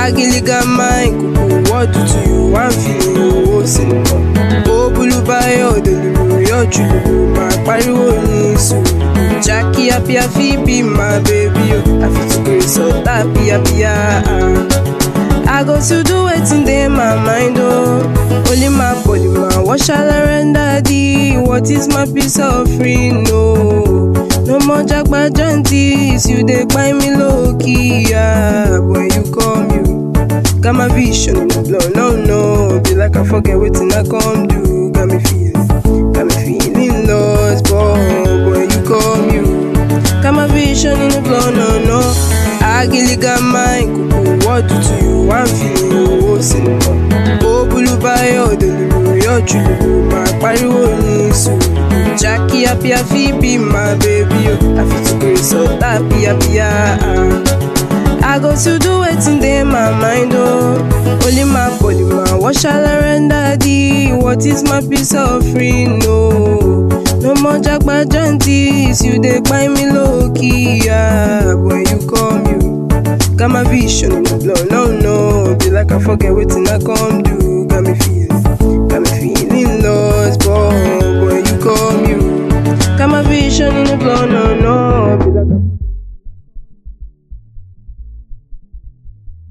Agiliga mind, kuku, what do to you? I'm feeling you, oh, sinimo. Oh, bulubayo, delulu, yo, chulu, my pariwo ni sùúrù. Jackie, happy, happy, be my baby, oh. I feel to grace, so happy, happy, ah. I go to do wetin dey my mind oh Only my body my what shall I render thee? What is my peace offering no? No more jagba jantis, you dey buy me low key yeah. When you come you got my vision in the blood no no Be like I forget wetin I come do Got me feeling, got me feeling lost but when you come you Got my vision in the blood no no Agiliga mind kuku what do to you? I'm feeling you, oh, sinimo. Oh, bulubayo, delulu, yo, chulu, my pariwo ni sùúrù. Jackie, happy, happy, be my baby, oh. I feel to grace, so happy, happy, ah. I go to do wetin dey my mind, oh. Only my body, my what shall I render thee? What is my peace offering, no? No more jagba jantis, you dey buy me low key, yeah. When you come, you got my vision in the blood, no, no. Be like I forget wetin I come do. Got me feeling, got me feeling lost, but